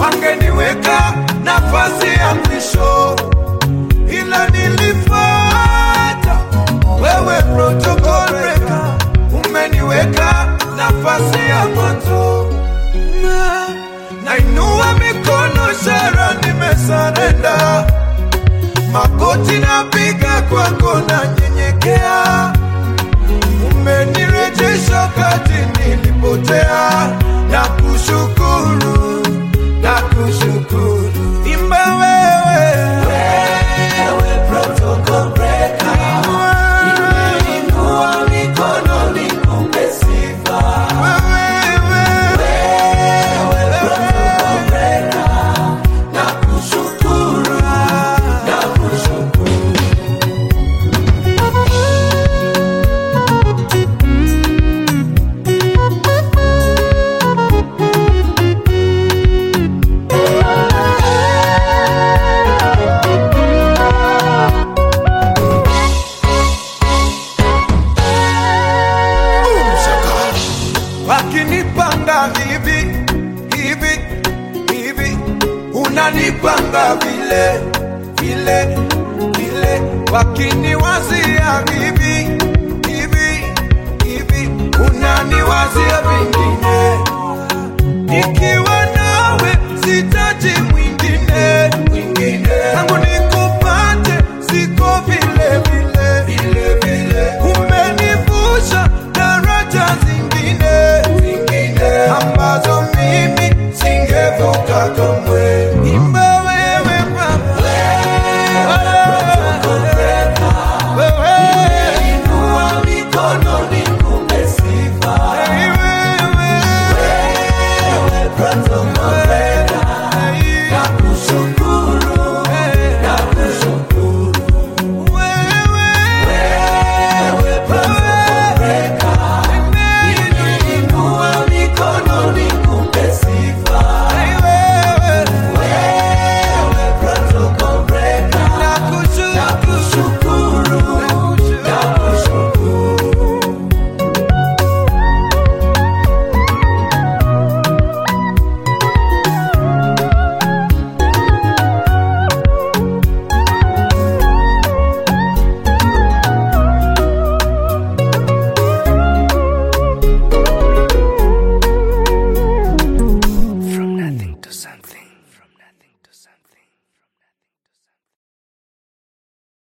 wangeniweka nafasi ya mwisho, ila nilifuata wewe, protocol breaker, umeniweka nafasi ya mwanzo. Na- Nainua mikono, ishara nimesarenda, magoti napiga kwako, nanyenyekea umenirejesha kati nilipotea, na kushukuru na kushukuru. Imba wewe, wewe protocol breaker, nimeinua mikono nikupe sifa. Wewe, wewe protocol breaker, na kushukuru na kushukuru. wakinipanga hivi hivi hivi, unanipanga vile vile vile, wakiniwazia hivi hivi hivi, unaniwazia vingine. Nikiwa nawe sitaji mwingine mwingine, tangu nikupate siko vile vile vile vile, umenivusha daraja zingine zingine ambazo mimi singevuka kamwe.